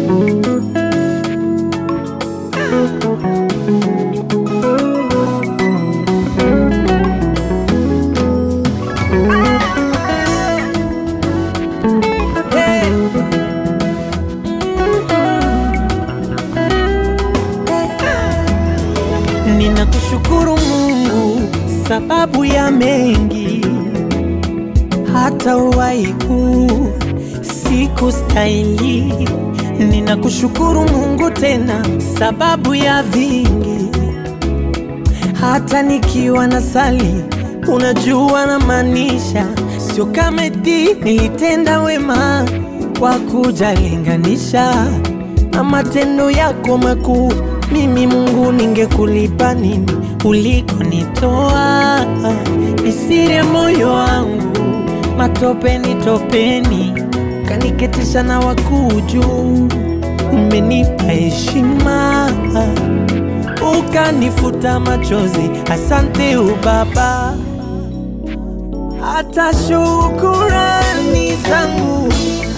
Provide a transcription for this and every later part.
Ninakushukuru Mungu sababu ya mengi, hata uhai huu sikustahili. Ninakushukuru Mungu tena sababu ya vingi, hata nikiwa na sali, unajua na maanisha, sio kama eti nilitenda wema kwa kujalinganisha na matendo yako makuu. Mimi Mungu, ningekulipa nini ulikonitoa? Ni siri ya moyo wangu, matopeni topeni, kaniketisha na wakuu juu. Umenipa heshima, ukanifuta machozi. Asante u Baba, hata shukurani zangu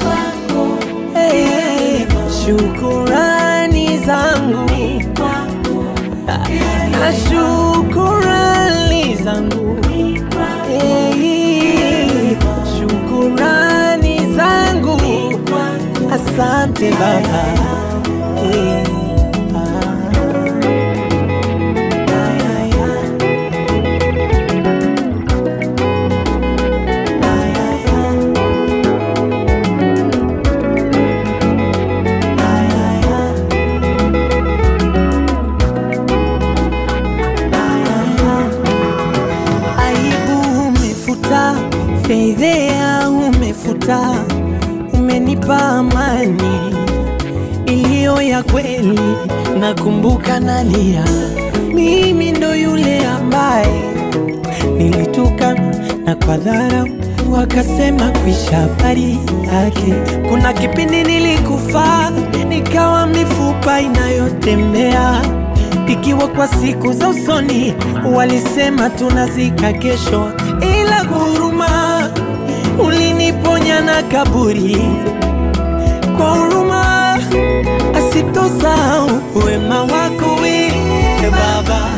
Hey, shukurani zangu na shukurani zangu Hey, shukurani zangu asante Baba Hey, ah. Aibu umefuta, fedhea umefuta, umenipa amani iliyo ya kweli. Nakumbuka nalia, mimi ndo yule ambaye nilituka na kwa dharau wakasema kuisha habari yake. Kuna kipindi nilikufa nikawa mifupa inayotembea ikiwa kwa siku za usoni walisema tunazika kesho, ila huruma uliniponya na kaburi kwa huruma asitosahau wema wako we Baba.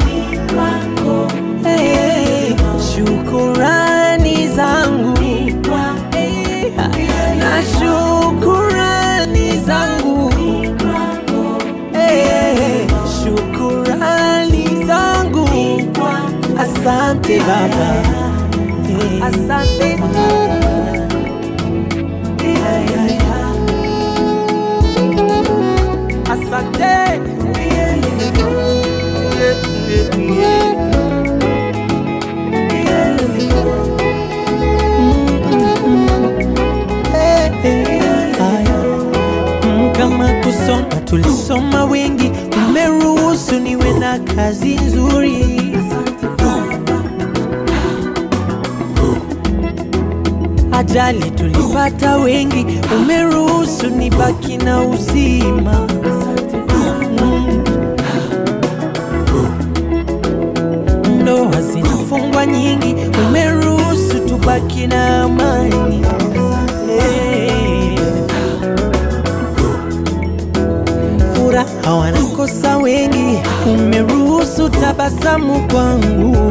Hey, shukurani zangu Hey, na shukurani zangu Hey, shukurani zangu asante Baba Hey, asante asante Haya. Mm, kama kusoma tulisoma wengi, umeruhusu niwe na kazi nzuri. Ajali tulipata wengi, umeruhusu nibaki na uzima. Mm. Ndoa zinafungwa nyingi, umeruhusu tubaki na amani. Hey. Furaha wanakosa wengi, umeruhusu tabasamu kwangu.